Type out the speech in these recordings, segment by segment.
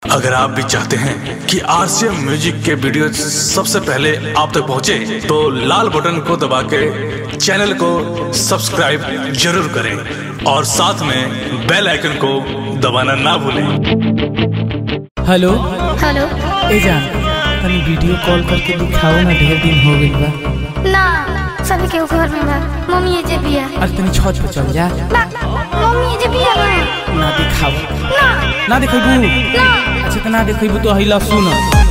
अगर आप भी चाहते हैं कि आरसीएम म्यूजिक के वीडियो सबसे पहले आप तक पहुंचे, तो लाल बटन को दबा के चैनल को सब्सक्राइब जरूर करें और साथ में बेल आइकन को दबाना ना भूलें हेलो हेलो ए जान तनी वीडियो कॉल करके दिखाओ ना ढेर दिन हो गइल बा ना सभी के घर में बा मम्मी जे बिया अरे तनी छत पे चल जा ना मम्मी जे बिया ना ना दिखाओ ना ना देखइबू ना अच्छा त ना देखइबू तो हिला सुन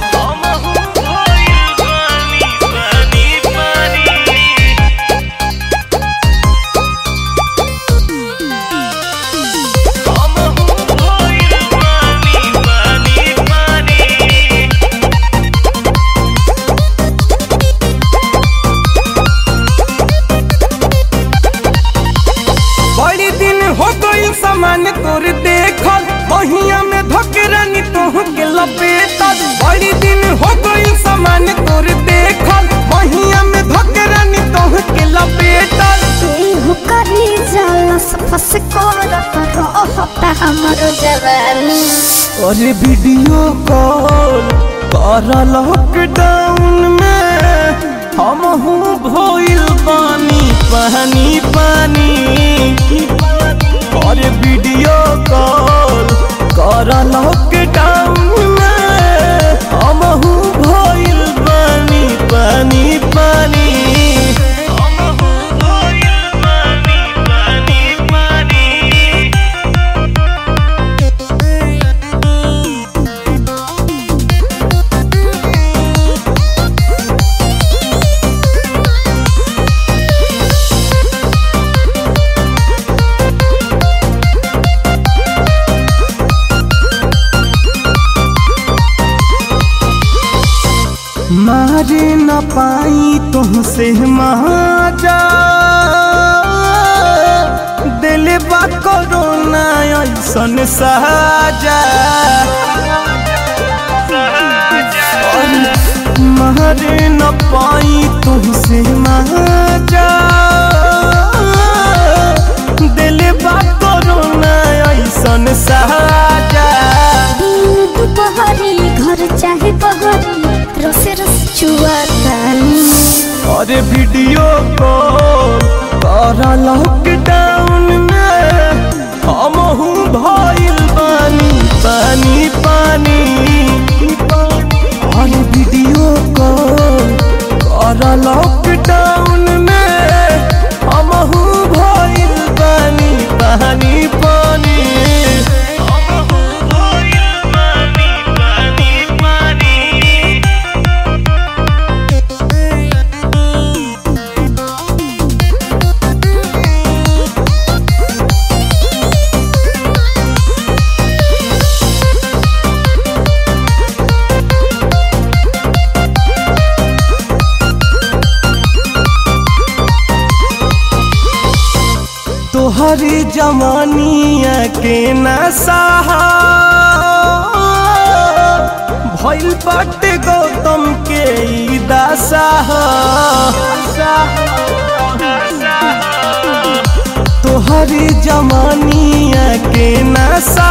बड़ी दिन हो गई सामान तोर देखल बहिया में धकरानी तोह के लपेटल बड़ी दिन हो गई सामान तोर देखल बहिया में धकरानी तोह के लपेटल तू करी जाला फस कोरा रहता हमरो जवानी अरे वीडियो कॉल कर लॉकडाउन में हम हूँ भइल पानी पानी पानी अरे वीडियो कॉल कर लॉकडाउन में हम हूँ भइल पानी पानी पानी हम हूँ भइल पानी पानी पानी मारे न पाई तुमसे महाजा दिल बा कोरोना ऐसन साजा मारे न पाई तुमसे महाजा दिल बा कोरोना ऐसन साजा दिन दुपहरी घर चाहे बहरी रस रस चुआ तानी अरे वीडियो कॉल कर लॉकडाउन में हम हूँ भइल पानी पानी पानी अरे वीडियो कॉल कर लॉकडाउन में हम हूँ भइल पानी पानी पानी हम हूँ भइल पानी पानी पानी तोहरी जवानिया के नशा भइल बाटे गौतम के ई दशा तोहरी जवानिया के नशा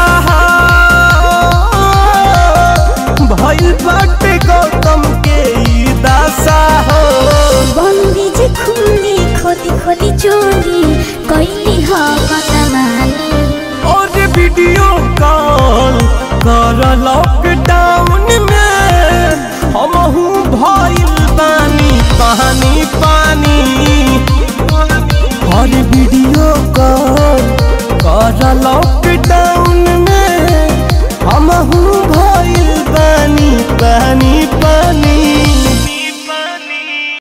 भइल बाटे गौतम के ई दशा बंदी जे खुली खोली खोली चोरी कैली ह कतमानी और वीडियो कॉल कर लॉकडाउन में हम हूँ भइल पानी पानी पानी और वीडियो कॉल कर लॉकडाउन में हम हूँ भइल पानी पानी